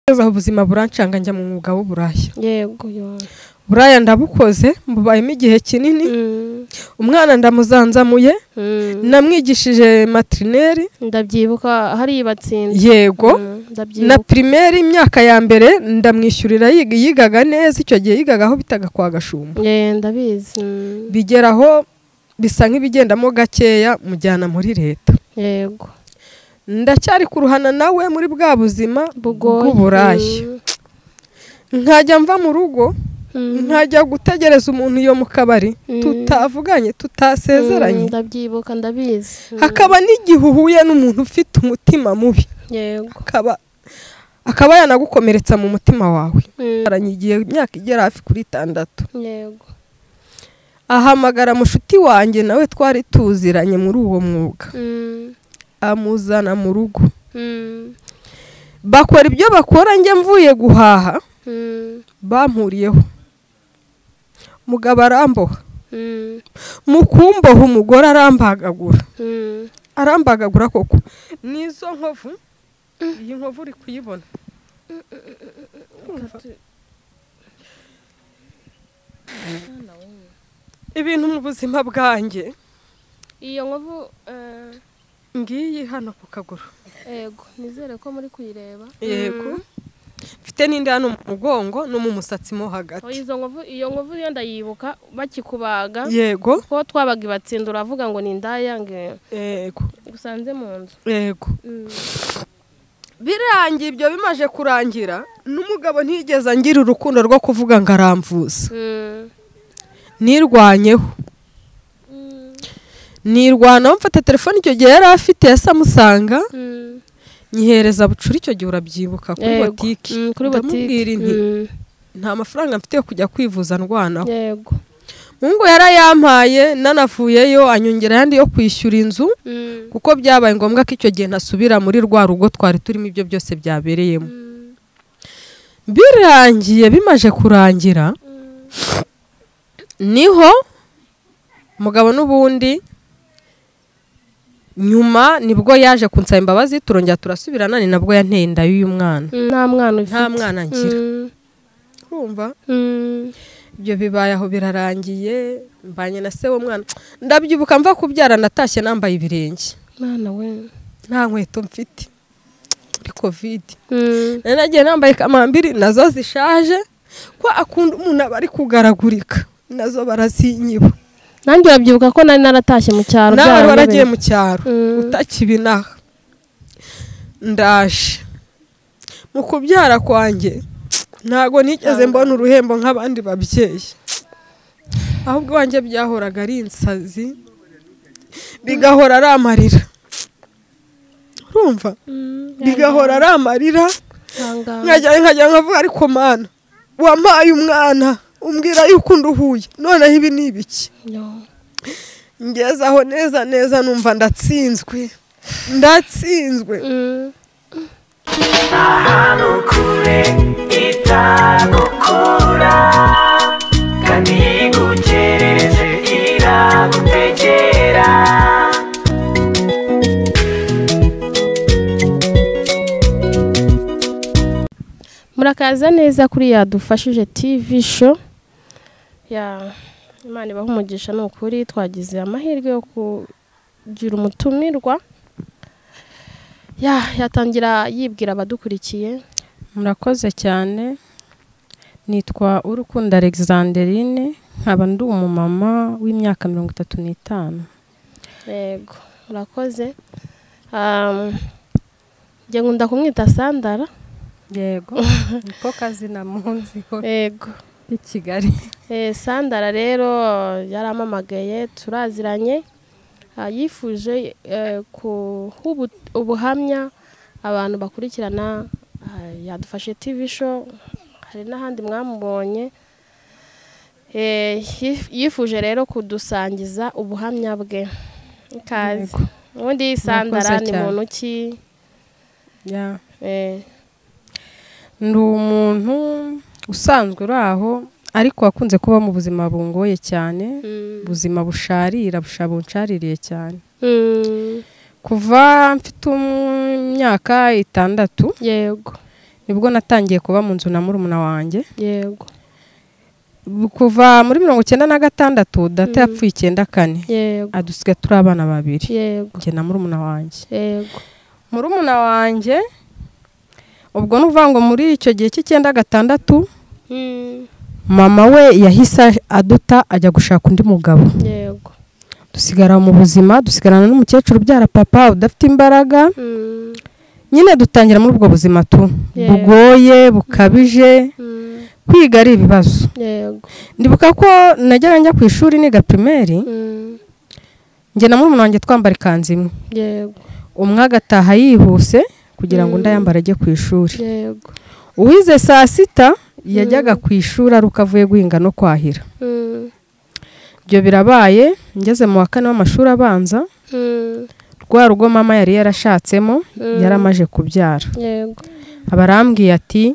ngeze aho ubuzima burancanga njya mu mwuga w'uburaya yego yowe uburaya ndabukoze mbubayemo igihe kinini Mm, umwana ndamuzanzamuye mm. namwigishije materineri ndabyibuka hariya batsinda yego Mm, na ndabyibuka pirimeri imyaka ya mbere ndamwishyurira yiga- yigaga neza icyo gihe yigaga aho bitaga kwa gashumba Eh, ndabizi Mm, bigeraho bisa nk'ibigendamo gakeya mujyana muri leta yego ndacyari kuruhana nawe muri bwa buzima bugoye bw'uburaya nkajya mva mu rugo Mm, mm. nkajya gutegereza umuntu iyo mu kabari Mm. tutavuganye tutasezeranye Mm, ndabyibuka ndabizi Mm, hakaba n'igihe uhuye n'umuntu ufite umutima mubi yego akaba akaba yanagukomeretsa mu mutima wawe Mm, baranyigiye imyaka igera hafi kuri itandatu yego ahamagara mushuti wanjye nawe twari tuziranye muri uwo mwuga Mm, amuzana mu rugo mm, bakora ibyo bakora njye mvuye guhaha mm, bampuriyeho mugabo aramboha mm, mu kumboha umugore arambagagura mm. arambagagura koko n'izo nkovu iyi nkovu uri kuyibona ibintu mu buzima bwanjye iyo nkovu eh, ngiyi hano ku kaguru yego nizere ko muri kuyireba yego Mm. mfite n'indi hano mu mugongo no mu musatsi mo Oh, hagati izo nkovu iyo nkovu yo ndayibuka bakikubaga yego ko twabaga ibatsinda uravuga ngo ni indayange yego gusanze mu nzu yego birangiye ibyo bimaje kurangira n'umugabo ntigeze angira urukundo rwo kuvuga ngo aramvuza Mm. nirwanyeho Mm. nirwanaho mfata telefone icyo gihe yari afite yasa amusanga Mm. nyihereza bucura icyo gihe urabyibuka kuri Yego. botiki Mm, kuri ndamubwira botiki inti Mm. nta mafaranga mfite yo kujya kwivuza ndwanaho yego mungu yarayampaye nanavuyeyo anyongera ayandi yo kwishyura inzu Mm. kuko byabaye ngombwa ko icyo gihe ntasubira muri rwa rugo twari turimo ibyo byose byabereyemo Mm. birangiye bimaje kurangira Mm. niho mugabo n'ubundi nyuma nibwo yaje kunsaba imbabazi turongera turasubirana ni nabwo yanteye inda y'uyu mwana Mm. nta mwana ufite nta mwana ngira Mm. urumva Mm. ibyo bibaye aho birarangiye mbanye na se w'umwana ndabyibuka mva kubyara natashye nambaye ibirenge mwana we nta nkweto mfite muri kovide Mm. nari nagiye nambaye kamambiri nazo zishaje ko akunda umuntu aba ari kugaragurika nazo barazinyiba nanjye urabyibuka ko nari naratashye mu nawe cyaro byaramubereye. waragiye mu cyaro Mm. utakibinaha ndaje mu kubyara kwanjye ntago nigeze mbona uruhembo nk'abandi babyeyi ahubwo iwanjye byahoraga ari insazi bigahora ari amarira urumva Mm. bigahora ari amarira Ihangane. nkajya nkajya nkavuga ariko mana wampaye umwana umbwira yuko unduhuye noneho ibi ni ibiki Yo. ngeze aho neza neza numva ndatsinzwe ndatsinzwe Mm. ahantu kure itagukura kandi igukerereze iragutegera murakaza neza kuri yadufashije tv show ya imana ibaha umugisha ni ukuri twagize amahirwe yo kugira umutumirwa ya yatangira yibwira abadukurikiye murakoze cyane nitwa urukundo alexanderine nkaba ndi umumama w'imyaka mirongo itatu n'itanu yego murakoze Um, njye nkunda kumwita sandara yego niko kazina munziho yego i kigali Eh, sandara rero yaramamagaye turaziranye Ah, yifuje eh, guha ubu- ubuhamya abantu bakurikirana ah, yadufashe tv show hari n'ahandi mwamubonye Eh, yif- yifuje rero kudusangiza ubuhamya bwe ikaze ubundi sandara ni cyane. muntu ki Ya. Eh, ndi umuntu usanzwe uri aho ariko wakunze kuba mu buzima bungoye cyane mm, ubuzima busharira busha bunshaririye cyane mm, kuva mfite imyaka itandatu yego nibwo natangiye kuba mu nzu na murumuna wanjye yego kuva muri mirongo icyenda na gatandatu data yapfuye icyenda kane yego adusiga turi abana babiri yego njye na murumuna wanjye yego murumuna wanjye ubwo ni ukuvuga ngo muri icyo gihe cy'icyenda gatandatu Mm, mama we yahise aduta ajya gushaka undi mugabo yego dusigara mu buzima dusigarana n'umukecuru ubyara papa udafite imbaraga Mm, nyine dutangira muri ubwo buzima tu Yeah. bugoye bukabije mm, kwiga ari ibibazo yego ndibuka ko najyaga njya ku ishuri niga pirimeri Mm, njye na murumuna wanjye twambara ikanzu imwe yego umwe agataha yihuse kugira Mm. ngo undi ayambare ajye ku ishuri yego uwize saa sita yajyaga ku ishuri ari uko avuye guhinga no kwahira Mm, ibyo birabaye ngeze mu wa kane w'amashuri abanza mm, rwa rugo mama yari yarashatsemo Mm. yari amaje kubyara yego aba arambwiye ati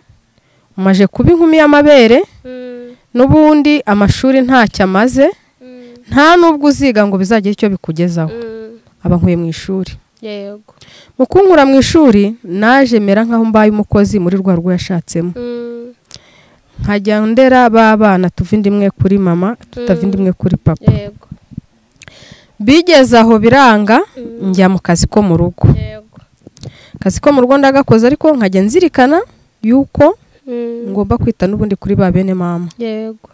umaje kuba inkumi y'amabere Mm, n'ubundi amashuri ntacyo amaze mm, nta n'ubwo uziga ngo bizagire icyo bikugezaho mm, aba nkuye mu ishuri yego mu kunkura mu ishuri naje mera nk'aho mbaye umukozi muri rwa rugo yashatsemo Mm, nkajya ndera b'abana tuva indi imwe kuri mama tutava indi imwe kuri papa yego bigeze aho biranga njya mu kazi ko mu rugo yego akazi ko mu rugo ndagakoze ariko nkajya nzirikana yuko Mm, ngomba kwita n'ubundi kuri ba bene mama yego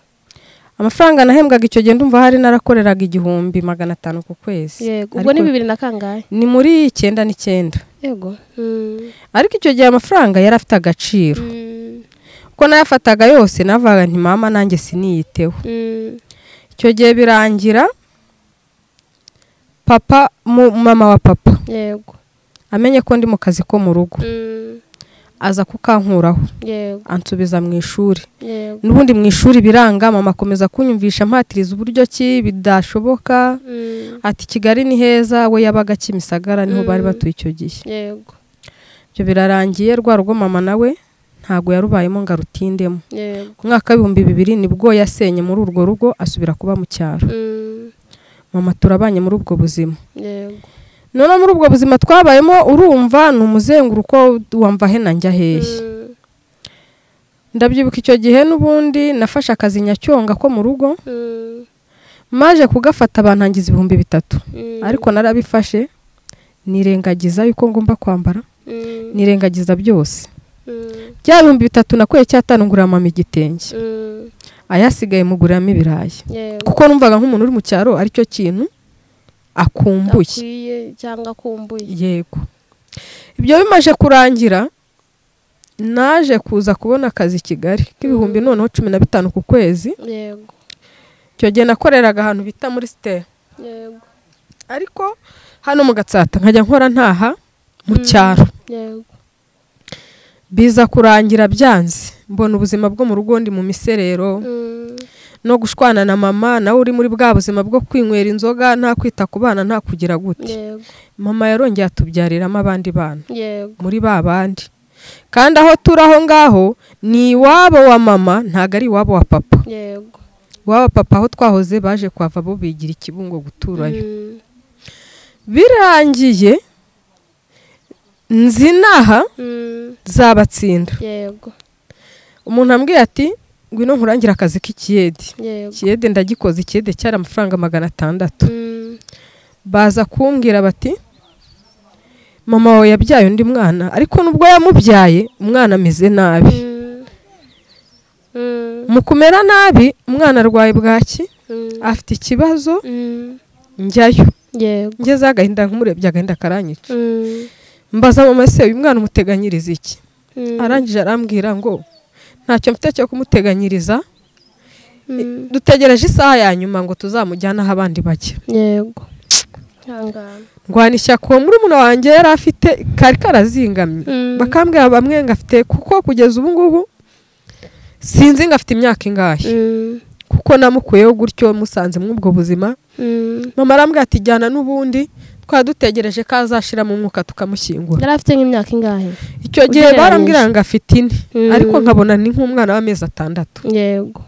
amafaranga nahembwaga icyo gihe ndumva hari narakoreraga igihumbi magana atanu ku kwezi yego ubwo Ariko ni bibiri na kangahe ni muri icyenda n'icyenda yego Mm, ariko icyo gihe amafaranga yari afite agaciro mm, uko nayafataga yose navugaga nti mama nanjye siniyiteho mm, icyo gihe birangira papa mu mama wa papa yego amenye ko ndi mu kazi ko mu rugo Mm, aza kukankuraho yego ansubiza mu ishuri yego n'ubundi mu ishuri biranga mama akomeza kunyumvisha ampatiriza uburyo ki bidashoboka Mm, ati kigali ni heza we yabaga kimisagara niho bari batuye icyo gihe yego ibyo birarangiye rwa rugo mama nawe ntabwo yarubayemo ngo arutindemo yego umwaka w'ibihumbi bibiri nibwo yasenye muri urwo rugo asubira kuba mu cyaro Mm, mama turabanye muri ubwo buzima yego noneho muri ubwo buzima twabayemo urumva ni umuzenguruko wamva he na njya hehe Mm, ndabyibuka icyo gihe n'ubundi nafashe akazi nyacyonga ko mu rugo mm, maje kugafata bantangiza ibihumbi bitatu mm, ariko narabifashe nirengagiza yuko ngomba kwambara Mm, nirengagiza byose mm, bya bihumbi bitatu nakuye cyatanu ngurira mama igitenge mm, ayasigaye muguriramo ibirayi yego kuko numvaga nk'umuntu uri mu cyaro aricyo kintu akumbuye akwiye cyangwa akumbuye yego ibyo bimaze kurangira naje kuza kubona akazi i kigali k'ibihumbi noneho cumi na bitanu ku kwezi yego icyo gihe nakoreraga ahantu bita muri sitera yego ariko hano mu gatsata nkajya nkora ntaha mu cyaro yego biza kurangira byanze mbona ubuzima bwo mu rugo ndi mu miserero Mm, no gushwana na mama nawe uri muri bwa buzima bwo kwinywera inzoga nta kwita ku bana nta kugira gute yego mama yarongeye atubyariramo abandi bana yego muri ba bandi kandi aho turi aho ngaho ni iwabo wa mama ntabwo ari iwabo wa papa yego iwabo wa papa aho twahoze baje kuhava bo bigira ikibungo guturayo Mm, birangiye nzi inaha mm, zabatsinda yego umuntu ambwiye ati ngwino nkurangire akazi k'ikiyede yego ikiyede ndagikoze ikiyede cyari amafaranga magana atandatu Mm, baza kumbwira bati mama wawe yabyaye undi mwana ariko nubwo yamubyaye umwana ameze nabi mm, mm, mu kumera nabi umwana arwaye bwaki mm, afite ikibazo mm, njyayo yego ngezeho agahinda nkumurebye agahinda karanyica Mm, mbaza mama ese uyu mwana umuteganyiriza iki mm, arangije arambwira ngo ntacyo mfite cyo kumuteganyiriza mm, dutegereje isaha ya nyuma ngo tuzamujyane aho abandi bajya yego Ihangane. ndwana ishyaka uwo murumuna wanjye yari afite kari karazingamye Mm. bakambwira bamwe ngo afite kuko kugeza ubu ngubu sinzi ngo afite imyaka ingahe Mm, kuko namukuyeho gutyo musanze muri ubwo buzima mm. mama arambwira ati jyana n'ubundi twari dutegereje ko azashira mu mwuka tukamushyingura yari afite nk'imyaka ingahe icyo gihe Ugereranyije. barambwira ngo afite ine Mm. ariko nkabona ni nk'umwana w'amezi atandatu yego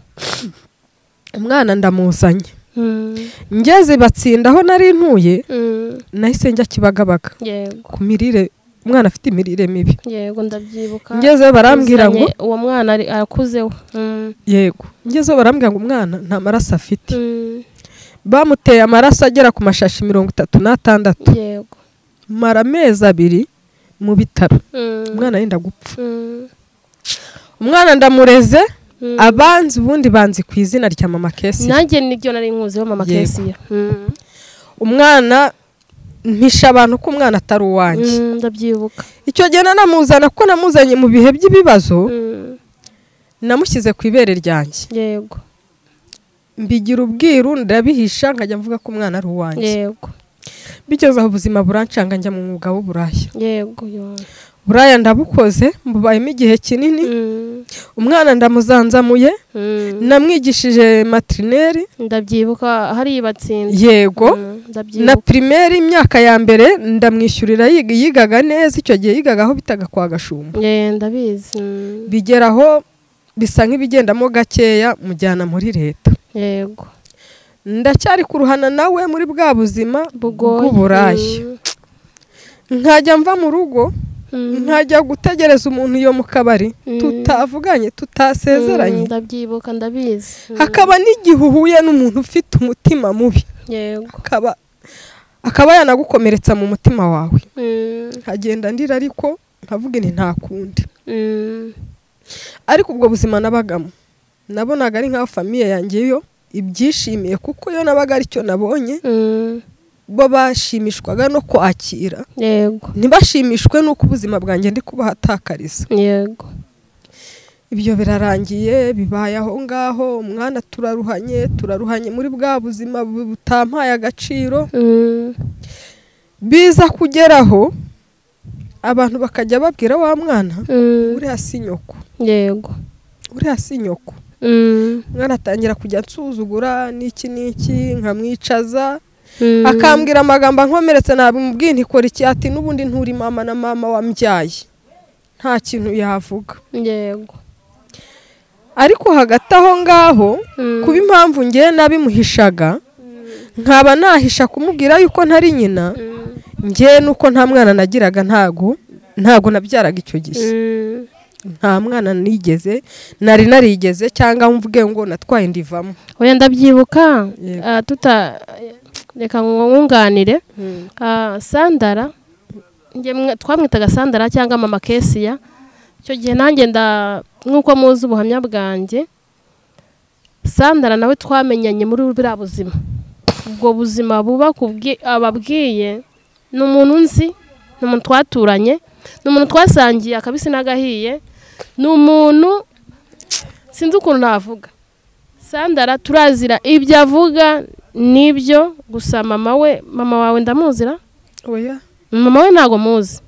umwana ndamuzanye Mm, ngeze batsinda aho nari ntuye mm, nahise njya kibagabaga yego ku mirire umwana afite imirire mibi yego ndabyibuka ngezeyo barambwira ngo Uzanye uwo mwana ari- arakuzeho Mm, yego ngezeyo barambwira ngo umwana nta maraso afite mm, bamuteye amaraso agera ku mashashi mirongo itatu n'atandatu yego mara amezi abiri mu bitaro Mm, umwana yenda gupfa mm, umwana ndamureze mm. abanzi ubundi banzi ku izina rya mama kesi nanjye nibyo nari nkuzeho mama Yego. kesiya Mm, umwana mpisha abantu ko umwana atari uwanjye mm, ndabyibuka icyo gihe nanamuzana kuko namuzanye mu bihe by'ibibazo Mm, namushyize ku ibere ryanjye yego mbigira ubwiru ndabihisha nkajya mvuga ko umwana ari uwanjye yego bigeze aho ubuzima burancanga njya mu mwuga w'uburaya yego yo. buraya ndabukoze mbubayemo igihe kinini Mm, umwana ndamuzanzamuye mm. namwigishije materineri ndabyibuka hariya batsinze yego Mm, na ndabyibuka pirimeri imyaka ya mbere ndamwishyurira yiga- yigaga neza icyo gihe yigaga aho bitaga kwa gashumba Eh, ndabizi Mm, bigera aho bisa nk'ibigendamo gakeya mujyana muri leta yego ndacyari kuruhana nawe muri bwa buzima bugoye bw'uburaya nkajya mva mu rugo Mm, mm. nkajya gutegereza umuntu iyo mu kabari Mm. tutavuganye tutasezeranye Mm, ndabyibuka ndabizi Mm, hakaba n'igihe uhuye n'umuntu ufite umutima mubi yego akaba akaba yanagukomeretsa mu mutima wawe Mm, nkagenda ndira ariko nkavuga ni nta kundi mm, ariko ubwo buzima nabagamo nabonaga ari nk'aho famiye yanjye yo ibyishimiye kuko yo nabaga aricyo nabonye mm, bo bashimishwaga no kwakira yego ntibashimishwe n'uko ubuzima bwanjye ndi kubahatakariza yego ibyo birarangiye bibaye aho ngaho umwana turaruhanye turaruhanye muri bwa buzima bu- butampaye agaciro Mm, biza kugeraho abantu bakajya babwira wa mwana mm, uriya si nyoko yego uriya si nyoko Mm, umwana atangira kujya nsuzugura n'iki n'iki nkamwicaza mm, akambwira amagambo ankomeretse nabimubwiye ntikora iki ati n'ubundi nturi mama na mama wambyaye nta kintu yavuga yego ariko hagati aho ngaho Mm, kuba impamvu ngewe nabimuhishaga nkaba nahisha kumubwira yuko ntari nyina mm, ngewe nuko nta mwana nagiraga ntago ntago nabyaraga icyo gihe mm, nta mwana nigeze nari narigeze cyangwa mvuge ngo natwaye indivamo oya ndabyibuka Yego. ah, tuta reka nkunganire Ah, sandara njye mwe- twamwitaga sandara cyangwa mama kesiya icyo gihe nanjye nda nk'uko muzi ubuhamya bwanjye sandara nawe twamenyanye muri buriya buzima ubwo buzima buba kubwi- ababwiye ni umuntu nzi ni umuntu twaturanye ni umuntu twasangiye akabisi n'agahiye ni umuntu sinzi ukuntu navuga sandara turazira ibyo avuga nibyo gusa mama we mama wawe ndamuzira oya mama we ntago muzi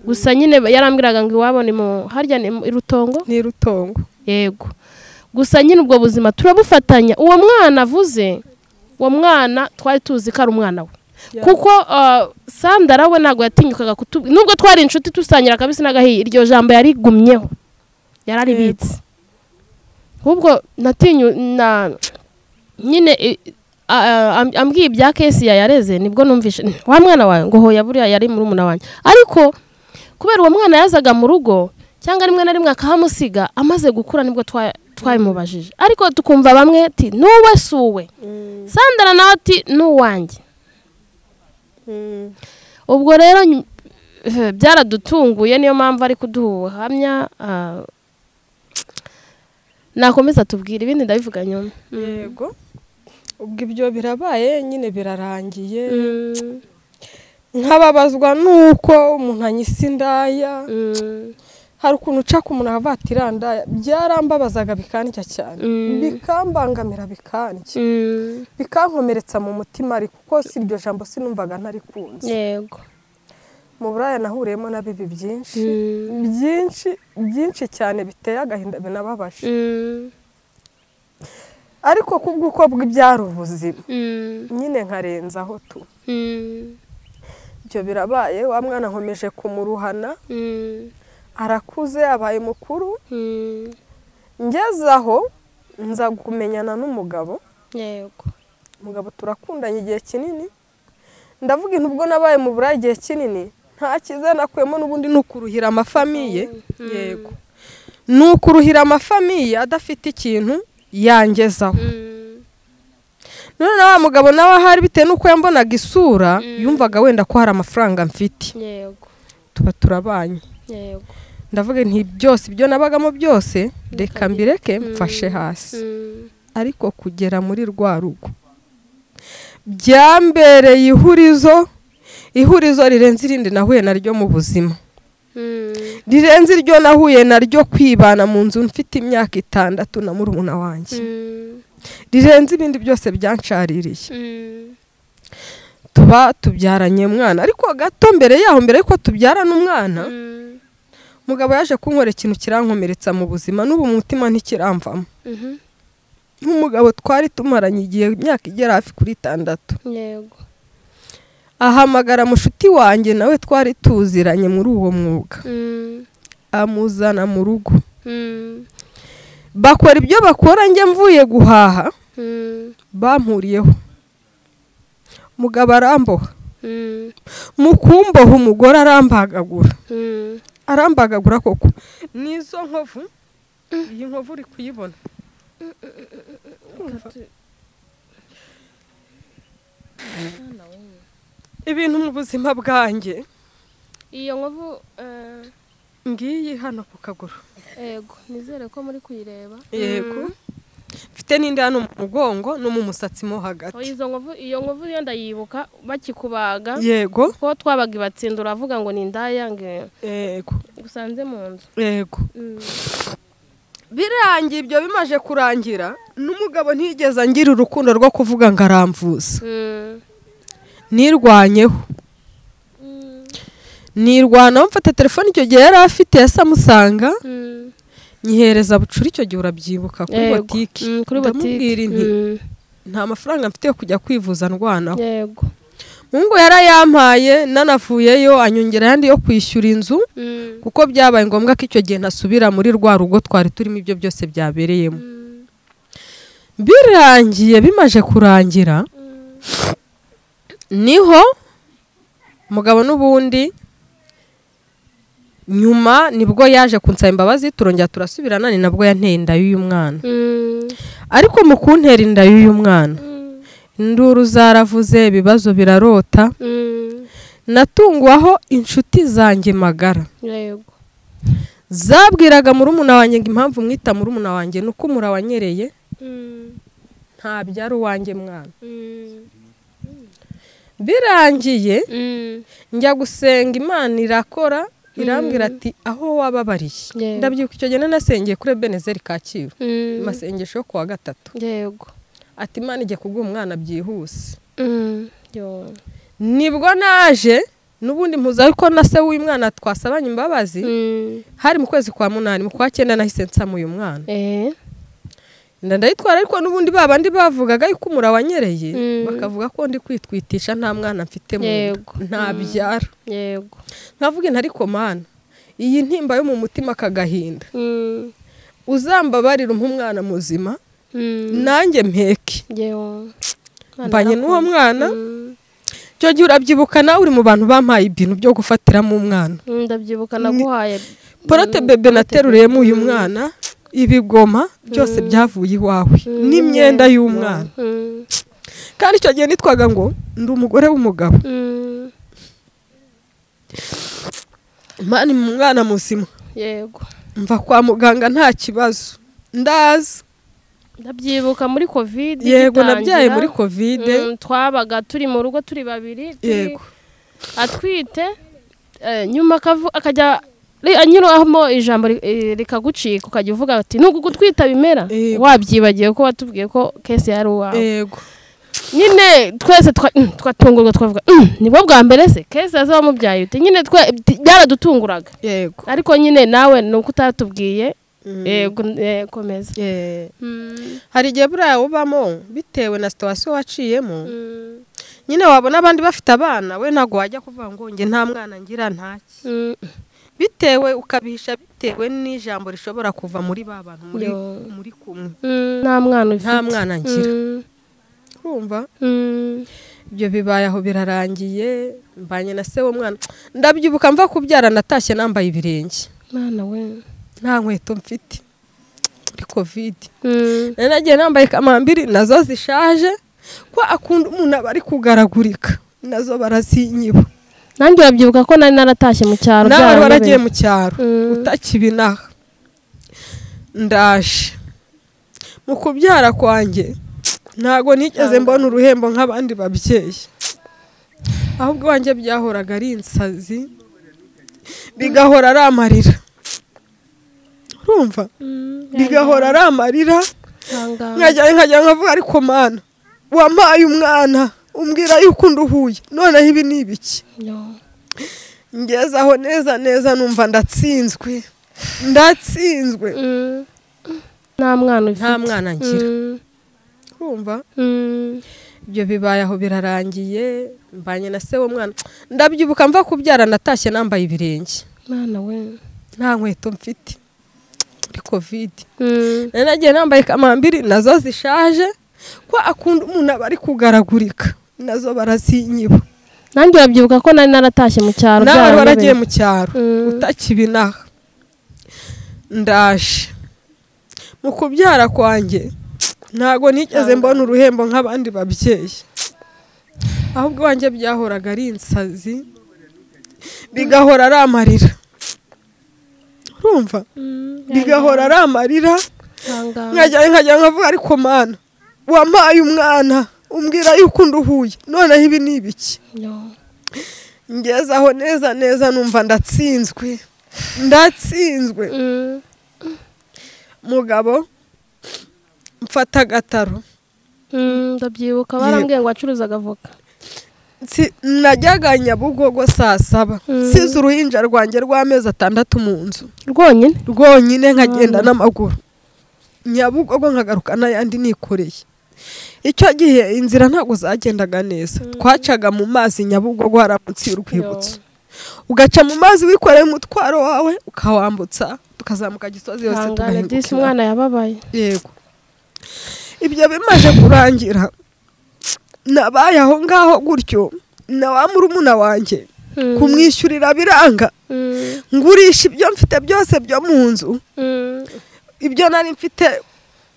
gusa nyine yarambwiraga ngo iwabo ni mu harya ni mu- i rutongo ni rutongo yego gusa nyine ubwo buzima turabufatanya uwo mwana avuze uwo mwana twari tuzi ko ari umwana we kuko ah, sandara we ntabwo yatinyukaga kutu nubwo twari inshuti dusangira akabisi n'agahiye iryo jambo yarigumyeho yararibitse ahubwo natinyu na nyine i- a- a- am- ambwiye ibya kesi yareze nibwo numvishe wa mwana wawe ngo hoya buriya yari muri umuna wanjye ariko kubera uwo mwana yazaga mu rugo cyangwa rimwe na rimwe akahamusiga amaze gukura nibwo twa- twabimubajije ariko tukumva bamwe ati n'uwe si uwe sandara nawe ati n'uwanjye ubwo rero ny- eh, byaradutunguye niyo mpamvu ari kuduha ubuhamya ah, nakomeza tubwira ibindi ndabivuga nyuma yego ubwo ibyo birabaye nyine birarangiye Mm, nkababazwa nuko umuntu anyisa indaya mm, hari ukuntu uca ku muntu akavatira indaya byarambabazaga bikandya cyane Mm. bikambangamira bikandya mm, bikankomeretsa mu mutima ariko kuko si iryo jambo sinumvaga ntarikunze yego mu buraya nahuriyemo na bibi byinshi Mm, byinshi byinshi cyane biteye agahinda binababaje mm, ariko kubw'uko bw'ibyari ubuzima mm, nyine nkarenzaho tu mm, ibyo birabaye wa mwana nkomeje kumuruhana mm, arakuze abaye mukuru mm, ngeze aho nza kumenyana n'umugabo yego umugabo turakundanye igihe kinini ndavuga intu ubwo nabaye mu burayi igihe kinini nta cyiza nakuyemo n'ubundi ni ukuruhira amafamiye yego ni ukuruhira amafamiye adafite ikintu yangezaho none na wa mugabo nawe ahari bitewe n'uko yambonaga isura yumvaga wenda ko hari amafaranga mfite yego tuba turabanye yego ndavuga nti byose ibyo nabagamo byose reka mbireke mfashe hasi Mm. ariko kugera muri rwa rugo byambereye ihurizo ihurizo rirenze irindi nahuye naryo mu buzima Mm. rirenze iryo nahuye naryo kwibana mu nzu mfite imyaka itandatu na murumuna wanjye Mm. rirenze ibindi byose byancaririye Mm. tuba tubyaranye umwana ariko gato mbere yaho mbere yuko tubyarana umwana Mm. umugabo yaje kunywera ikintu kirankomeretsa mu buzima n'ubu mu mutima ntikiramvamo Mhm. nk'umugabo twari tumaranye igihe imyaka igera hafi kuri itandatu yego ahamagara mushuti wanjye nawe twari tuziranye muri uwo mwuga Mm. amuzana mu rugo Mm. bakora ibyo bakora njye mvuye guhaha Mm. bampuriyeho mugabo aramboha Mm. mu kumboha umugore arambagagura Mm. arambagagura koko n'izo nkovu iyi nkovu uri kuyibona ibintu mu buzima bwanjye iyo nkovu eh, ngiyi hano ku kaguru yego nizere ko muri kuyireba yego mfite n'indi hano mu mugongo no mu musatsi mo Oh, hagati izo nkovu iyo nkovu yo ndayibuka bakikubaga yego ko twabaga ibatsinda uravuga ngo ni indaya ngo yego gusanze mu nzu yego Mm. birangiye ibyo bimaje kurangira n'umugabo ntigeze angira urukundo rwo kuvuga ngo aramvuza Mm. nirwanyeho Mm. nirwanaho mfata telefone icyo gihe yari afite yasa amusanga Mm. nyihereza bucura icyo gihe urabyibuka kuri Yego. botiki Mm, kuri ndamubwira botiki inti Mm. nta mafaranga mfite yo kujya kwivuza ndwanaho yego mungu yarayampaye nanavuyeyo anyongera ayandi yo kwishyura inzu Mm. kuko byabaye ngombwa ko icyo gihe ntasubira muri rwa rugo twari turimo ibyo byose byabereyemo Mm. birangiye bimaje kurangira niho mugabo n'ubundi nyuma nibwo yaje kunsaba imbabazi turongera turasubirana ni nabwo yanteye inda y'uyu mwana Mm. ariko mu kuntera inda y'uyu mwana Mm. induru zaravuze ibibazo birarota Mm. natungwaho inshuti zanjye magara yego zabwiraga murumuna wanjye ngo impamvu mwita murumuna wanjye ni uko murawanyereye Mm. ntabyara uwanjye mwana Mm. birangiye Mm. njya gusenga imana irakora irambwira ati aho wababariye Yego. ndabyuka icyo gihe nanasengeye kuri ebenezeri kacyiru Mm. amasengesho yo ku wa gatatu yego ati imana igiye kubwira umwana byihuse Mm. yo nibwo naje n'ubundi mpuzaho ko na se w'uyu mwana twasabanye imbabazi Mm. hari mu kwezi kwa munani mu kwa cyenda nahise nsama uyu mwana eh nda ndayitwara ariko n'ubundi ba bandi bavugaga yuko umurawanyereye Mm. bakavuga ko ndi kwitwitisha nta mwana mfite mu Yego. nda ntabyara yego nkavuga inti ariko mana iyi ntimba yo mu mutima akagahinda Mm. uzambabarira umpe umwana muzima Mm. nanjye mpeke Yewe. Imana mbanye n'uwo yarakunze. mwana Mm. icyo gihe urabyibuka nawe uri mu bantu bampaye ibintu byo gufatiramo umwana Mm, ndabyibukana naguhaye porote bebe nateruriyemo uyu mwana ibigoma byose byavuye iwawe n'imyenda y'umwana Mm. kandi icyo gihe nitwaga ngo ndi umugore w'umugabo Mm. mani mu mwana muzima yego mva kwa muganga nta kibazo ndaza ndabyibuka muri kovide yego nabyaye muri kovide twabaga turi mu rugo turi babiri turi- yego atwite eh, nyuma akavu- akajya ri- anyuramo ijambo ri- eh, rikagucika ukajya uvuga ati nubwo gutwita bimera Yego. wabyibagiwe ko watubwiye ko kese yari uwawe yego nyine twese twa- mm, twatungurwa twavuga "Mm, nibwo bwa mbere se kese aza wamubyaye ute nyine twe- t- byaradutunguraga yego ariko nyine nawe ni uko utatubwiye Mm. yego eh, komeza Eh, Mm, hari igihe buriya ubamo bitewe na situwasiyo waciyemo mm, nyine wabona abandi bafite abana we ntabwo wajya kuvuga ngo njye nta mwana ngira ntaki mm, bitewe ukabihisha bitewe n'ijambo rishobora kuva muri ba bantu muri, Yo. muri kumwe mm, nta mwana ufite nta mwana ngira Mm, urumva mm, ibyo bibaye aho birarangiye mbanye na se w'umwana ndabyibuka mva kubyara natashye nambaye ibirenge mwana we nta nkweto mfite muri kovide Mm. nari nagiye nambaye kamambiri nazo zishaje ko akunda umuntu aba ari kugaragurika nazo barazinyiba nanjye urabyibuka ko nari naratashye mu cyaro n'abantu byarabereye. baragiye mu cyaro Mm. utakibinaha ndaje mu kubyara kwanjye ntabwo nigeze mbona uruhembo nk'abandi babyeyi ahubwo iwanjye byahoraga ari insazi bigahora ari amarira urumva bigahora ari amarira Ihangange. nkajya nkajya nkavuga ariko mana wampaye umwana umbwira yuko nduhuye noneho ibi ni ibiki No. ngezaho neza neza numva ndatsinzwe ndatsinzwe Mm. nta mwana ufite nta mwana ngira Mm. kumva Mm. ibyo bibaye aho birarangiye mbanye na se w'umwana ndabyibuka mva kubyara natashye nambaye ibirenge mwana we nta nkweto mfite muri kovide Mm. nari nagiye nambaye kamambiri nazo zishaje ko akunda umuntu aba ari kugaragurika nazo barazinyiba nanjye urabyibuka ko nari naratashye mu cyaro n'abantu byarabereye. baragiye mu cyaro Mm. utakibinaha ndaje mu kubyara kwanjye ntabwo nigeze mbona uruhembo nk'abandi babyeyi ahubwo iwanjye byahoraga ari insazi bigahora ari amarira urumva bigahora ari amarira Ihangange. nkajya nkajya nkavuga ariko mana wampaye umwana umbwira yuko nduhuye noneho ibi ni ibiki No. ngezaho neza neza numva ndatsinzwe ndatsinzwe Mm. mugabo mfata agataro Mm, ndabyibuka barambwiye ngo wacuruzaga avoka Nsi- najyaga nyabugogo saa saba Mm. nsize uruhinja rwanjye rw'amezi atandatu mu nzu rwonyine rwonyine nkagenda n'amaguru nyabugogo nkagaruka n'ayandi nikoreye icyo gihe inzira ntabwo zagendaga neza twacaga mu mazi nyabugogo hari munsi y'urwibutso ugaca mu mazi wikoreye umutwaro wawe ukawambutsa tukazamuka gisozi yose ihangane disi tugahingukira umwana yababaye yego ibyo bimaze kurangira nabaye aho ngaho gutyo na wa murumuna wanjye Mm. kumwishyurira biranga Mm. ngurisha ibyo mfite byose byo mu nzu Mm. ibyo nari mfite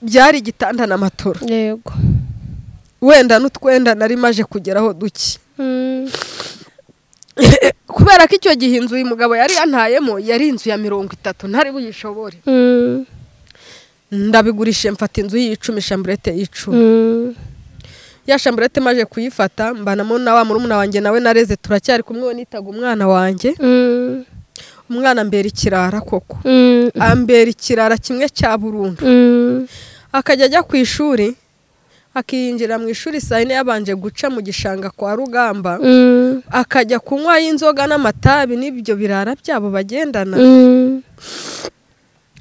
byari igitanda na matora yego wenda n'utwenda nari maje kugeraho duke Mm. kubera ko icyo gihe inzu uyu mugabo yari yantayemo yari inzu ya mirongo itatu ntari buyishobore Mm. ndabigurishije mfata inzu y'icumi shamburete y'icumi Mm. ya shamburete maje kuyifata mbanamo na wa murumuna wanjye nawe nareze turacyari kumwe we nitaga umwana wanjye Mm. umwana ambera ikirara koko Mm. ambera ikirara kimwe cya burundu Mm. akajya ajya ku ishuri akiyinjira mu ishuri saa yine yabanje guca mu gishanga kwa rugamba Mm. akajya kunywaho inzoga n'amatabi n'ibyo birara byabo bagendana Mm.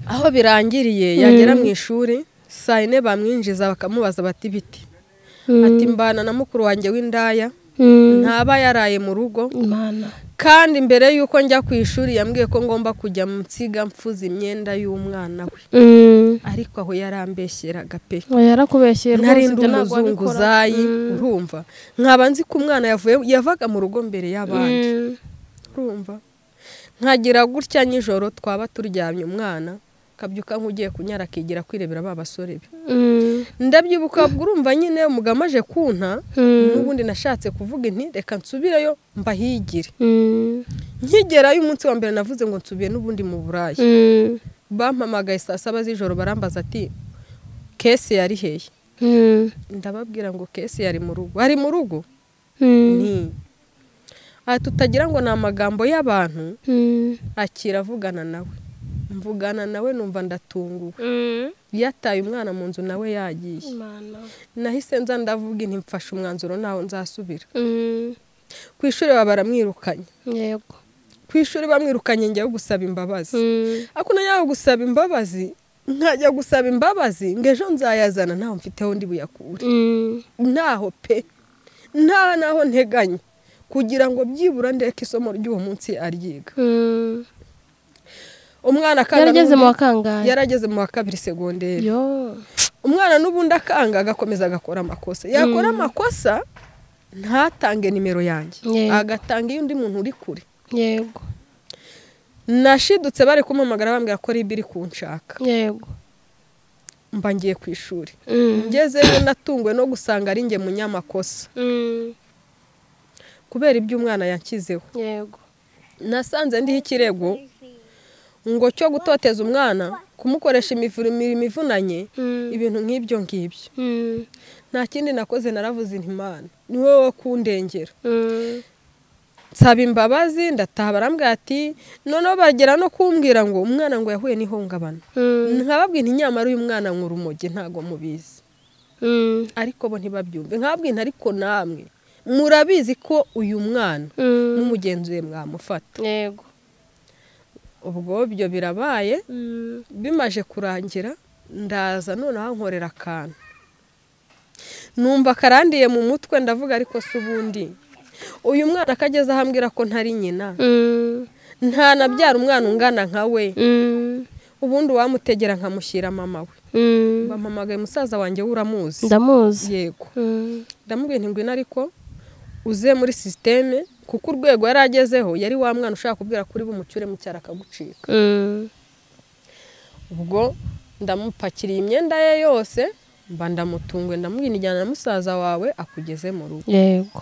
aho birangiriye Mm. yagera mu ishuri saa yine bamwinjiza bakamubaza bati biti ati Mm. mbana na mukuru wanjye w'indaya Mm. ntaba yaraye mu rugo imana kandi mbere y'uko njya ku ishuri yambwiye ko ngomba kujya mu nsiga mfuza imyenda y'umwana we Mm. ariko aho yarambeshyeraga pe oya yarakubeshyeye rwose narindi ibyo ntabwo wabikora umuzunguzayi Mm. urumva nkaba nzi ko umwana yavuye yavaga mu rugo mbere y'abandi Mm. urumva nkagira gutya nijoro twaba turyamye umwana kabyuka nk'ugiye kunyara akigira kwirebera ba basore be Mm. ndabyibuka ubwo urumva nyine umugabo amaje kunta Mm. n'ubundi nashatse kuvuga inti reka nsubireyo mbahigire Mm. nkigerayo umunsi wa mbere navuze ngo nsubiye n'ubundi mu buraya Mm. bampamagaye saa saba z'ijoro barambaza ati kese yari hehe Mm. ndababwira ngo kese yari mu rugo ari mu rugo Mm. ni aha tutagira ngo ni amagambo y'abantu Mm. akira avugana nawe mvugana nawe numva ndatunguwe Mm. yataye umwana mu nzu nawe yagiye imana nahise nza ndavuga inti mfashe umwanzuro ntaho nzasubira Mm. ku ishuri baba baramwirukanye yego ku ishuri bamwirukanye njyaho gusaba imbabazi Mm. ako najyaho gusaba imbabazi nkajya gusaba imbabazi ngo ejo nzayazana ntaho mfiteho ndi buyakure Mm. ntaho pe nta naho nteganya kugira ngo byibura ndeke isomo ry'uwo munsi aryiga Mm. umwana akanga yarageze mu n'ubundi- wakangaye yarageze mu wa kabiri segonderi yo umwana n'ubundi akanga agakomeza agakora amakosa yakora amakosa ntatange nimero yanjye Yego. agatanga iyo undi muntu uri kure yego nashidutse bari kumpamagara bambwira ko ribi iri kunshaka yego mba ngiye ku ishuri Mm. ngezeyo natunguwe no gusanga ari njye munyamakosa Mm. kubera ibyo umwana yanshyizeho yego nasanze ndiho ikirego ngo cyo gutoteza umwana kumukoresha imivure- imirimo ivunanye Mm. ibintu nk'ibyo ngibyo Mm. nta kindi nakoze naravuze intimana ni wowe wo kundengera Mm. nsaba imbabazi ndataha barambwira ati noneho bagera no kumbwira ngo umwana ngo yahuye n'ihungabana Mm. nkababwira inyamara uyu mwana mu rumogi ntabwo mubizi Mm. ariko bo ntibabyumve nkababwira ariko namwe murabizi ko uyu mwana Mm. mumugenzuye mwamufata yego ubwo byo birabaye Mm. bimaje kurangira ndaza noneho nkorera akantu numva karandiye mu mutwe ndavuga ariko si ubundi uyu mwana akageze aho ambwira ko ntari nyina Mm. ntanabyara umwana ungana nka we Mm. ubundi uwamutegera nkamushyira mama we Mm. bampamagaye musaza wanjye we uramuzi ndamuzi yego Mm. ndamubwira nti ngwino ariko uze muri sisiteme kuko urwego yari agezeho yari wa mwana ushaka kubwira kuri bumucyure mu cyaro akagucika Mm. ubwo ndamupakiriye imyenda ye yose mba ndamutunguwe ndamubwira ijyana na musaza wawe akugeze mu rugo yego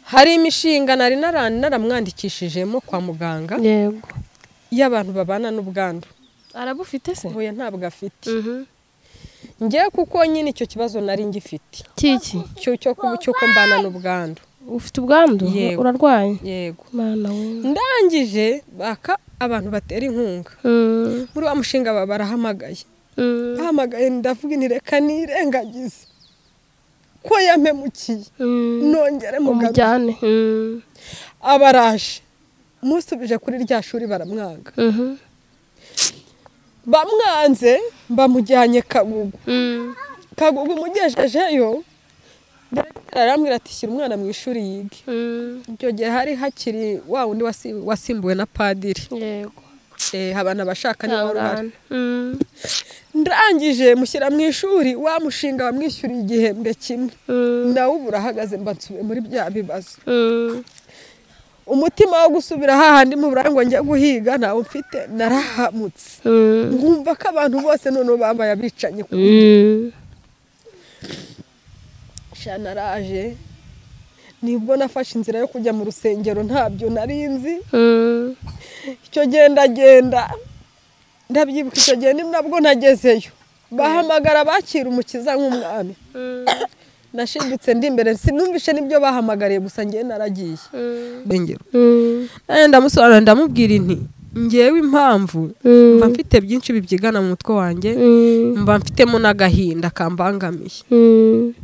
hari imishinga nari nara- naramwandikishijemo kwa muganga yego y'abantu babana n'ubwandu arabufite se huye ntabwo afite Mhm. ngewe kuko nyine icyo kibazo nari ngifite kiki cyo cyo kuba cy'uko mbana n'ubwandu ufite ubwandu Yego. urarwaye yego mana we ndangije baka abantu batera inkunga Mm. muri wa mushinga ba- barahamagaye Mm. bahamagaye ndavuga nti reka nirengagize ko yamemukiye Mm. nongere mugabe umujyane Mm. abaraje musubije kuri rya shuri baramwanga Mhm. bamwanze bamujyanye kagugu Mm. kagugu umugejejeyo Dogiteri arambwira ati shyira umwana mu ishuri yige Mm. icyo gihe hari hakiri wa wundi wasi- wasimbuwe na padiri yego Eh, abantu abashaka niba wari uhari Ihangane. Mm. ndangije mushyira mu ishuri wa mushinga wamwishyuriye igihembwe kimwe Mm. nawe ubu urahagaze mba nsubiye muri bya bibazo Mm. umutima wo gusubira hahandi mu burangwa njya guhiga ntawe mfite narahamutse Mm. nkumva ko abantu bose noneho babaye abicanye ku Mm. sha naraje nibwo nafashe inzira yo kujya mu rusengero ntabyo nari nzi Mm. icyo gendagenda ndabyibuka icyo gihe ni nabwo nagezeyo bahamagara abakira umukiza nk'umwami Mm. nashidutse ndi imbere sinumvishe n'ibyo bahamagariye gusa ngewe naragiye Mm. bengero Mm. ndamusobanurira ndamubwira inti ngewe impamvu mba Mm. mfite byinshi bibyigana mu mutwe wanjye Mm. mba mfitemo n'agahinda kambangamiye Mm.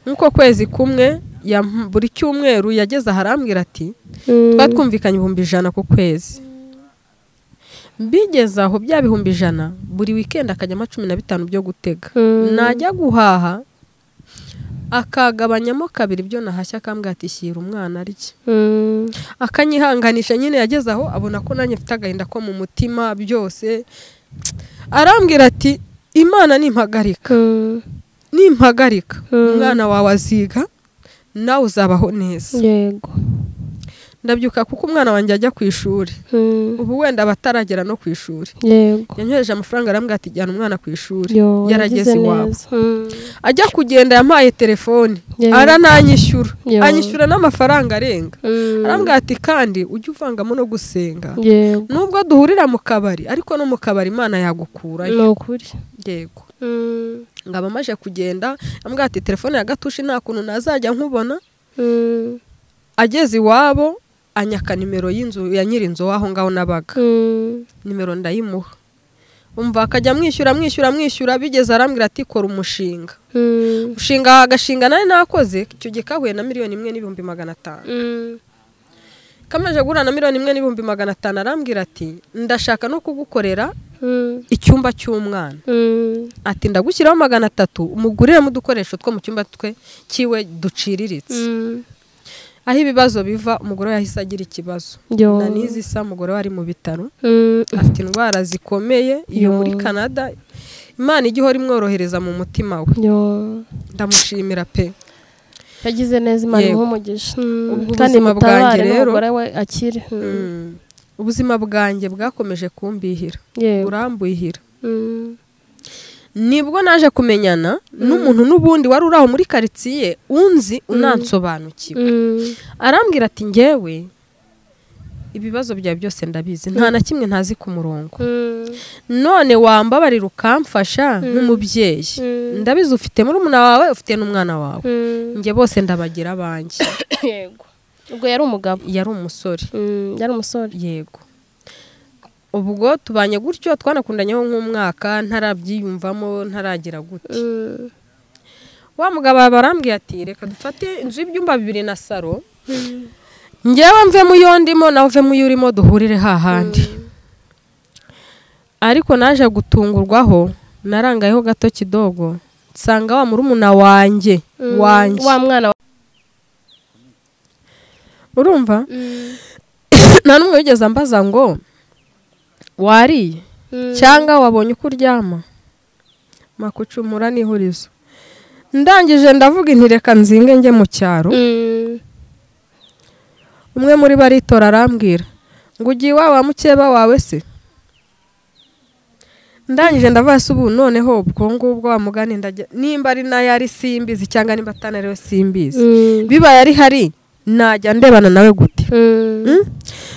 nk'uko kwezi kumwe yam- buri cyumweru yageze aharambwira ati Mm. tuba twumvikanye ibihumbi ijana ku kwezi mbigeze aho bya bihumbi ijana buri wikendi akajyamo cumi na bitanu byo gutega Mm. najya guhaha akagabanyamo kabiri ibyo nahashya akambwira ati shyira umwana arye Mm. akanyihanganisha nyine yageze aho abona ko nanjye mfite agahinda ko mu mutima byose arambwira ati imana nimpagarika Mm. nimpagarika Mm. umwana wawe aziga nawe uzabaho neza yego ndabyuka kuko umwana wanjye ajya ku ishuri Mm. ubu wenda aba ataragera no ku ishuri yego yanyoheje amafaranga arambwira ati jyana umwana ku ishuri Yo, yarageze yagize iwabo neza. Mm. ajya kugenda yampaye telefoni Yego. arananyishyura Yo. anyishyura n'amafaranga arenga Mm. arambwira ati kandi ujye uvangamo no gusenga yego nubwo duhurira mu kabari ariko no mu kabari imana ni yagukurayo ukuri yego Mm. ngaba amaze kugenda arambwira ati telefone ya gatushi nta kuntu nazajya nkubona Mm. ageze iwabo anyaka nimero y'inzu ya nyirinzu w'aho ngaho nabaga Mm. nimero ndayimuha umva akajya amwishyura amwishyura amwishyura bigeze arambwira ati kora umushinga Mm. umushinga agashinga nari nakoze icyo gihe kahuye na miliyoni imwe n'ibihumbi magana atanu Mm. kamaze guhura na miliyoni imwe n'ibihumbi magana atanu arambwira ati ndashaka no kugukorera Mm. icyumba cy'umwana Mm. ati ndagushyiraho magana atatu umuguriremo udukoresho two mu cyumba twe kiwe duciriritse Mm. aho ibibazo biva umugore we yahise agira ikibazo Yo. na n'izi isa umugore we ari mu bitaro Mm. afite indwara zikomeye iyo Yo. muri canada imana ijya ihora imworohereza mu mutima we Yo. ndamushimira pe yagize neza imana Yego. nk'umugisha Ubwo kandi ubuzima bwanjye mutabare rero- n'umugore we akire Mm. Mm. ubuzima bwanjye bwakomeje kumbihira Yego. burambwihira Mm. nibwo naje kumenyana n'umuntu n'ubundi wari uri aho muri karitsiye unzi unansobanukiwe Mm. arambwira ati ngewe ibibazo byawe byose ndabizi nta na kimwe ntazi ku murongo Mm. none wambabarira ukamfasha nk'umubyeyi Mm. ndabizi ufite murumuna wawe ufite n'umwana wawe Mm. njye bose ndabagira abanjye Yego. ubwo yari umugabo yari umusore Mm, yari umusore yego ubwo tubanye gutyo twanakundanyeho nk'umwaka ntarabyiyumvamo ntaragira gutya Mm. wa mugabo barambwiye ati reka dufate inzu y'ibyumba bibiri na saro ngewe mve mu yo ndimo nawe uve mu yo urimo duhurire hahandi ariko naje gutungurwaho narangayeho gato kidogo nsanga wa murumuna wanjye Mm. wanjye wa mwana wa- urumva Mm. nta n'umwe wigeze ambaza ngo wariye Mm. cyangwa wabonye uko uryama makucumura n'ihurizo ndangije ndavuga inti reka nzinge njye mu cyaro Mm. umwe muri bo aritora arambwira ngo ugiye iwawe wa mukeba wawe se ndangije ndavuga se ubu noneho ubwo ngubwo wa mugani ndajya nimba ari nayo ari simbizi cyangwa nimba atari ariyo simbizi Mm. bibaye ari hari najya ndebana nawe gute Mm. Mm?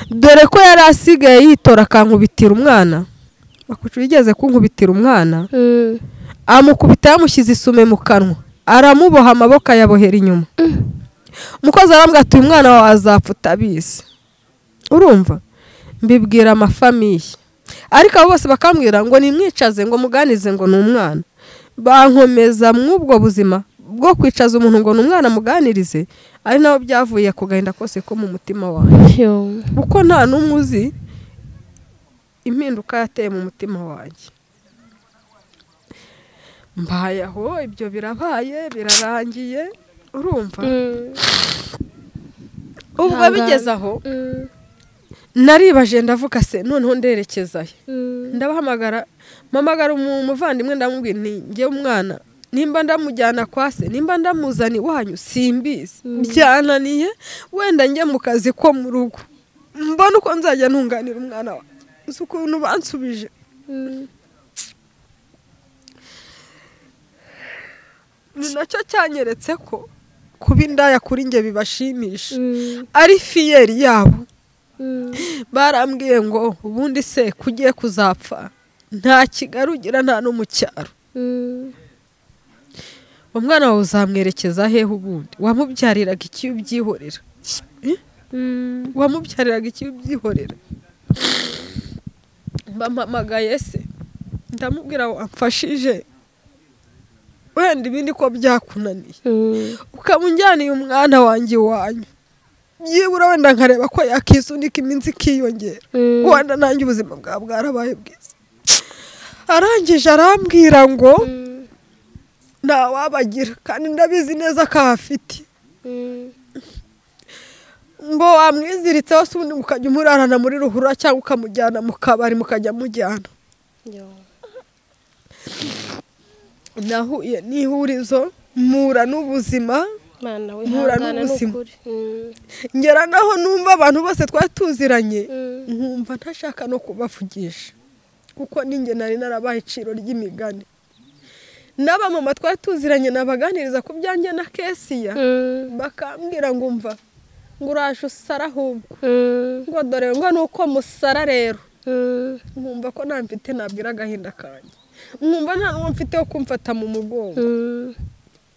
dore ko yari asigaye yitora akankubitira umwana makucu yigeze kunkubitira umwana Mm. amukubita yamushyize isume mu kanwa aramuboha amaboko ayabohera inyuma umukozi arambwira ati uyu mwana wawe azapfa utabizi urumva mbibwira amafamiye ariko abo bose bakambwira ngo nimwicaze ngo muganize ngo ni umwana bankomeza mw'ubwo buzima bwo kwicaza umuntu ngo ni umwana muganirize ari nabo byavuye ku gahinda kose ko mu mutima wanjye Yo. kuko nta n'umwe uzi impinduka yateye mu mutima wanjye mbaye aho ibyo birabaye birarangiye urumva Mm. ubwo Ihangane. bigeze aho Mm. naribaje ndavuga se noneho nderekeza he Mm. ndabahamagara mpamagara umu- umuvandimwe ndamubwira nti njye umwana nimba ndamujyana kwa se nimba ndamuzana iwanyu simbizi byananiye wenda njye mu kazi ko mu rugo mbona uko nzajya ntunganira umwana wawe uzi ukuntu bansubije Mm. ni nacyo cyanyeretse ko kuba indaya kuri njye bibashimisha Mm. ari fiyeri yabo Mm. barambwiye ngo ubundi se kugiye kuzapfa nta kigarugira nta no mu cyaro Mm. umwana wawe uzamwerekeza hehe ubundi wamubyariraga iki iyo ubyihorera Mm. wamubyariraga iki iyo ubyihorera bampamagaye se ndamubwira ngo amfashije wenda ibindi ko byakunaniye Mm. ukaba unjyaniye umwana wanjye iwanyu byibura wenda nkareba ko yakisunika iminsi ikiyongera Mm. wenda nanjye ubuzima bwawe bwarabaye bwiza arangije arambwira ngo Mm. ntawabagira kandi ndabizi neza ko ahafite Mm. ngo wamwiziritseho se ubundi mukajya umurarana muri ruhurura cyangwa ukamujyana mu kabari mukajya mujyana Yo. nahuye n'ihurizo mpura n'ubuzima Mana we, Mpura ihangane n'ubuzima. n'ukuri. Mm. ngera naho numva abantu bose twari tuziranye Mm. nkumva ntashaka no kubavugisha kuko ninjye nari narabaye iciro ry'imigani n'abamama twari tuziranye nabaganiriza ku byanjye na kesiya Mm. bakambwira ngo umva ngo uraje usara ahubwo Mm. ngo dore ngo ni uko musara rero Mm. nkumva ko nta mfite nabwira agahinda kanjye nkumva nta n'uwo mfite wo kumfata mu mugongo Mm.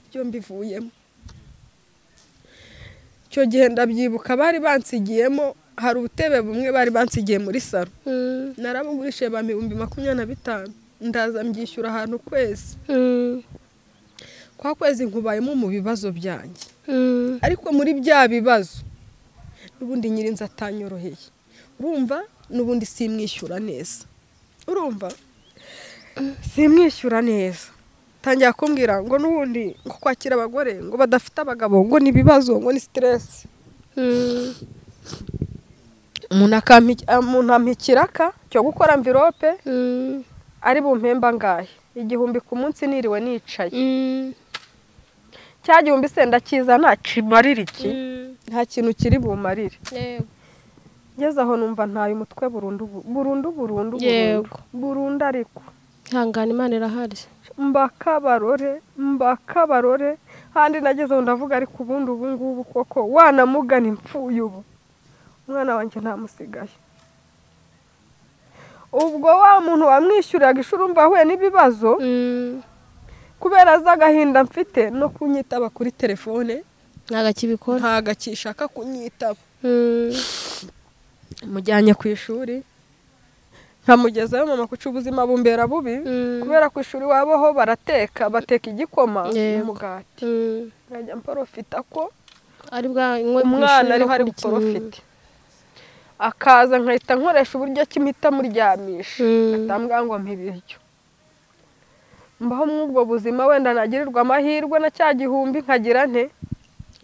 ibyo mbivuyemo icyo gihe ndabyibuka bari bansigiyemo hari ubutebe bumwe bari bansigiye muri saro Mm. narabugurishije ba ibihumbi makumyabiri na bitanu ndaza mbyishyura ahantu kwezi Mm. kwa kwezi nkubayemo mu bibazo byanjye Mm. ariko muri bya bibazo n'ubundi nyirinzi atanyoroheye urumva n'ubundi simwishyura neza urumva simwishyura neza tangira kumbwira ngo n'ubundi nko kwakira abagore ngo badafite abagabo ngo ni ibibazo ngo ni siteresi Mm. umuntu akampi- umuntu ampa ikiraka cyo gukora mvirope Mm. ari bumpemba ngahe igihumbi ku munsi niriwe nicaye Mm. cya gihumbi se ndakizana kimarira iki nta kintu kiri bumarire ngeze aho numva ntaye umutwe burundu bu- burundu burundu burundu Yego. burundu ariko ihangane imana irahari mbakabarore mbakabarore handi nageze aho ndavuga ariko ubundi ubu ngubu koko wanamugana impfuye ubu umwana wanjye ntamusigaye ubwo wa muntu wamwishyuriraga ishuri umva ahuye n'ibibazo Mm, kubera z'agahinda mfite no kunyitaba kuri telefone ntabwo akibikora ntago akishaka kunyitaba Mm, mujyanye ku ishuri nkamugezayo mama kuca ubuzima bumbera bubi mm, kubera ku ishuri wabaho barateka bateka igikoma Yego. n'umugati mm. nkajya mporofita ko ari bwa inkwe ku umwana ishuri ariho no ari kurya buporofite akaza nkahita nkoresha uburyo ki mpita muryamisha Mm. ngatambwira ngo mpa ibiryo mbaho muri ubwo buzima wenda nagirirwa amahirwe na cya gihumbi nkagira nte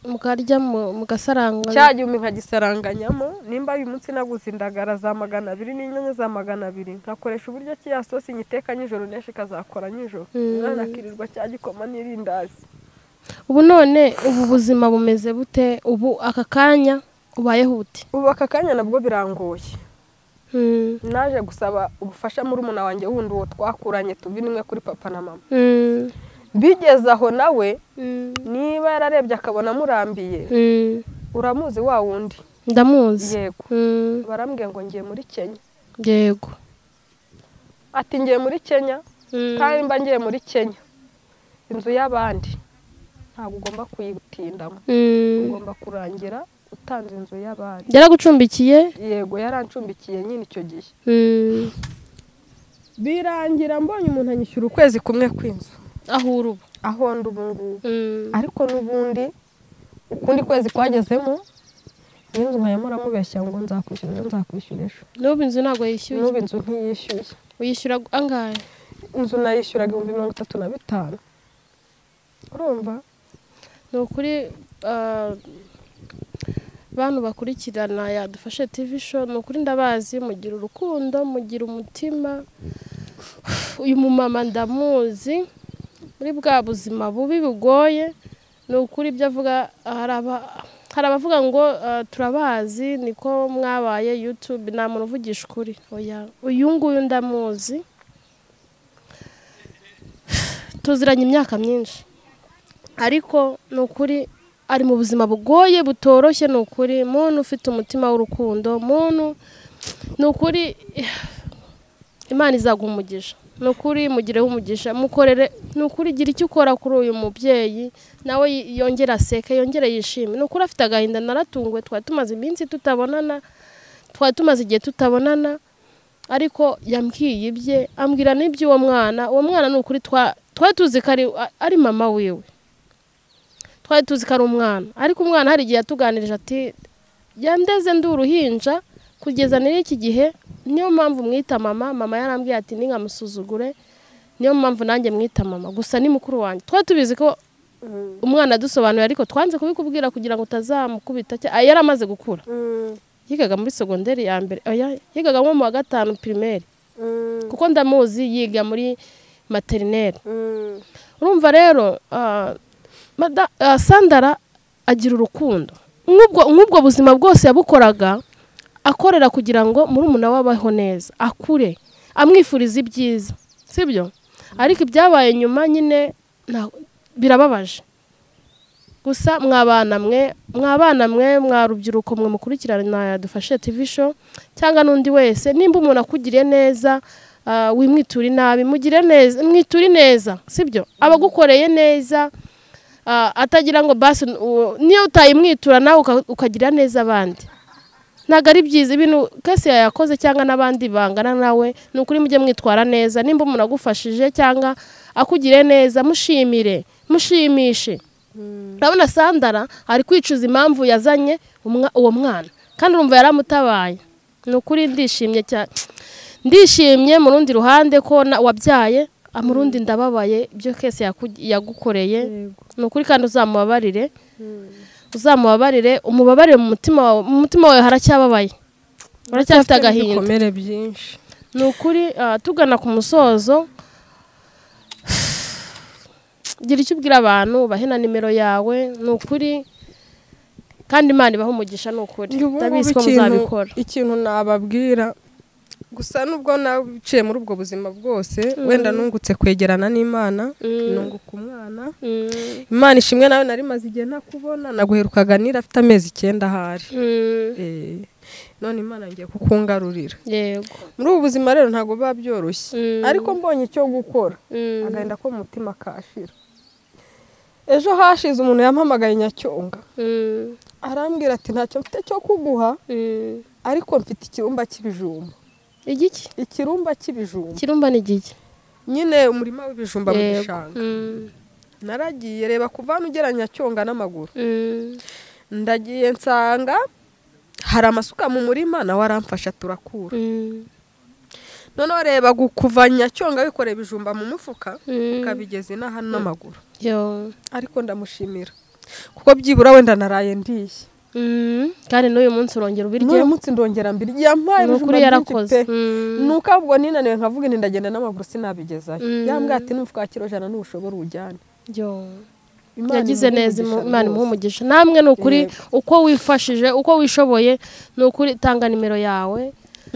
inyama. mukarya mu- mugasarangwa cya gihumbi nkagisaranganyamo nimba uyu munsi naguze indagara za magana abiri n'inyanya za magana abiri nkakoresha uburyo ki ya sosi nyiteka nijoro n'eshi ikazakora nijoro Mm. umwana akirirwa cya gikoma n'irindazi ubu none ubu buzima bumeze bute ubu aka kanya ubayeho ute ubu aka kanya nabwo birangoye Mm, naje gusaba ubufasha muri umuna wanjye wundi uwo twakuranye tuvinimwe kuri papa na mama mm, bigeze aho nawe mm, niba yararebye akabona amurambiye mm. uramuzi wa wundi ndamuzi yego Mm, barambwiye ngo ngiye muri kenya yego ati ngiye muri kenya Mm, kandi mba ngiye muri kenya inzu y'abandi ntabwo ugomba kuyitindamo mm. ugomba kurangira utanze inzu y'abandi yaragucumbikiye yego yarancumbikiye nyine icyo gihe Mm, birangira mbonye umuntu anyishyura ukwezi kumwe kw'inzu aho uri ubu aho ndi ubu ngubu Mm, ariko n'ubundi ukundi kwezi kwagezemo n'inzu nkayamo uramubeshya ngo nzakwishyura ejo nzakwishyura ejo n'ubu inzu ntabwo yishyuye n'ubu inzu ntiyishyuye uyishyura angahe inzu nayishyuraga ibihumbi mirongo itatu na bitanu urumva ni ukuri ah, bantu bakurikirana yadufashe tv show ni ukuri ndabazi mugira urukundo mugira umutima uyu mumama ndamuzi muri bwa buzima bubi bugoye ni ukuri ibyo avuga hari aba- hari abavuga ngo ah, turabazi niko mwabaye youtube nta muntu uvugisha ukuri oya uyu nguyu ndamuzi tuziranye imyaka myinshi ariko ni ukuri ari mu buzima bugoye butoroshye ni ukuri muntu ufite umutima w'urukundo muntu ni ukuri eh, imana izaguha umugisha ni ukuri mugireho umugisha mukorere ni ukuri gira icyo ukora kuri uyu mubyeyi nawe yi- yongere aseke yongere yishime ni ukuri afite agahinda naratunguwe twari tumaze iminsi tutabonana twari tumaze igihe tutabonana ariko yambwiye ibye ambwira n'iby'uwo mwana uwo mwana ni ukuri twa- twari tuzi ko ari- ari mama wiwe twari tuzi ko ari umwana ariko umwana hari igihe yatuganirije ati yandeze ndi uruhinja kugeza n'iki iki gihe niyo mpamvu mwita mama mama yarambwiye ati ntinkamusuzugure niyo mpamvu nanjye mwita mama gusa ni mukuru wanjye twari tubizi ko umwana adusobanuriye ariko twanze kubikubwira kugira ngo utazamukubita cya- ah, yari amaze gukura yigaga muri segonderi ya mbere oya yigaga nko mu wa gatanu pirimeri kuko ndamuzi yiga muri materineri urumva rero ah, mada- ah, sandara agira urukundo nk'ubwo nk'ubwo buzima bwose yabukoraga akorera kugira ngo murumuna we abeho neza akure amwifuriza ibyiza sibyo ariko ibyabaye nyuma nyine nta- birababaje gusa mwabana mwe mwabana mwe mwa rubyiruko mwe mukurikirana dufashe tv show cyangwa n'undi wese nimba umuntu akugiriye neza ah, wimwiture nabi mugire neza mwiture neza sibyo abagukoreye neza ah, atagira ngo basi uwo- niyo utayimwitura nawe uka- ukagira neza abandi ntabwo ari byiza ibintu kese yayakoze cyangwa n'abandi bangana nawe ni ukuri mujye mwitwara neza nimba umuntu agufashije cyangwa akugiriye neza mushimire mushimishe urabona sandara ari kwicuza impamvu yazanye umwa- uwo mwana kandi urumva yaramutabaye ni ukuri ndishimye cyane ndishimye mu rundi ruhande ko na- wabyaye ah, mu rundi ndababaye ibyo kese yaku- yagukoreye ni ukuri kandi uzamubabarire uzamubabarire umubabarire mu mutima wawe mu mutima wawe haracyababaye uracyafite agahinda ibikomere byinshi ni ukuri ah, tugana ku musozo gira icyo ubwira abantu bahe na nimero yawe ni ukuri kandi imana ibaha umugisha ni ukuri Njye ubu ndabizi ko ngubu ikintu- muzabikora ikintu nababwira gusa nubwo naciye muri ubwo buzima bwose wenda nungutse kwegerana n'imana Mm. nunguka umwana Mm, imana ishimwe nawe nari maze igihe ntakubona naguherukaga nira afite amezi icyenda ahari mm, Eh, none imana ngiye kukungarurira yego muri ubu buzima rero ntabwo biba byoroshye Mm. ariko mbonye icyo gukora Mm, agahinda ko mu mutima kashira ejo hashize umuntu yampamagaye nyacyonga mm, arambwira ati ntacyo mfite cyo kuguha mm. ariko mfite ikirumba cy'ibijumba igiki ikirumba cy'ibijumba kirumba ni igiki nyine umurima w'ibijumba mu Yego. gishanga Mm, naragiye reba kuva hano ugera nyacyonga n'amaguru mm, ndagiye nsanga hari amasuka mu murima nawe aramfasha turakura mm, noneho reba gu- kuva nyacyonga wikoreye ibijumba mu mufuka mm. ukabigeza ino hano n'amaguru Yo. ariko ndamushimira kuko byibura wenda naraye ndiye Mm, kandi n'uyu munsi urongera ubiryo n'uyu munsi ndongera mbiri yampaye ni ibijumba ukuri byinshi yarakoze pe Mm, nuko ahubwo ninaniwe nkavuga nti ndagenda n'amaguru sinabigezayo Mm. yambwira ati n'umufuka wa kiro jana ntushobora uwujyane yo. Imana yagize imuhe neza umugisha imana imuha rwose. umugisha namwe ni ukuri Yego. uko wifashije uko wishoboye ni ukuri tanga nimero yawe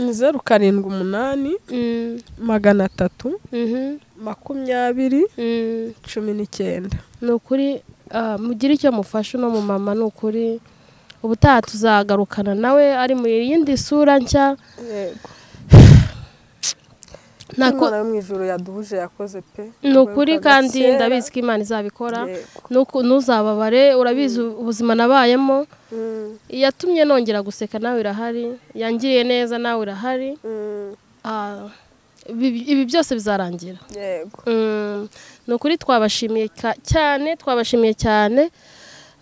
Ni zeru karindwi umunani Mm, magana atatu mhm, makumyabiri mm. cumi n'icyenda ni ukuri ah, mugire icyo mufashe uno mumama ni ukuri ubutaha tuzagarukana nawe ari mu yindi sura nshya yego Ntako- imana yo mu ijoro yaduhuje yakoze pe ni ukuri Wibukaga kandi kera. ndabizi ko imana izabikora Yego. Nuku- ntuzababare urabizi ubuzima nabayemo Mm, yatumye nongera guseka nawe irahari yangiriye neza nawe irahari mm, Ah, ibi ibi byose bizarangira yego Mm, ni ukuri twabashimiye ka- cyane twabashimiye cyane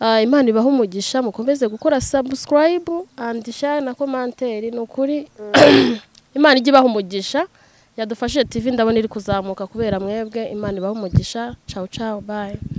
Ah, imana ibaha umugisha mukomeze gukora subscribe and share na komanteri ni ukuri imana ijya ibaha umugisha yadufashije tv ndabona iri kuzamuka kubera mwebwe imana ibaha umugisha ciao ciao bye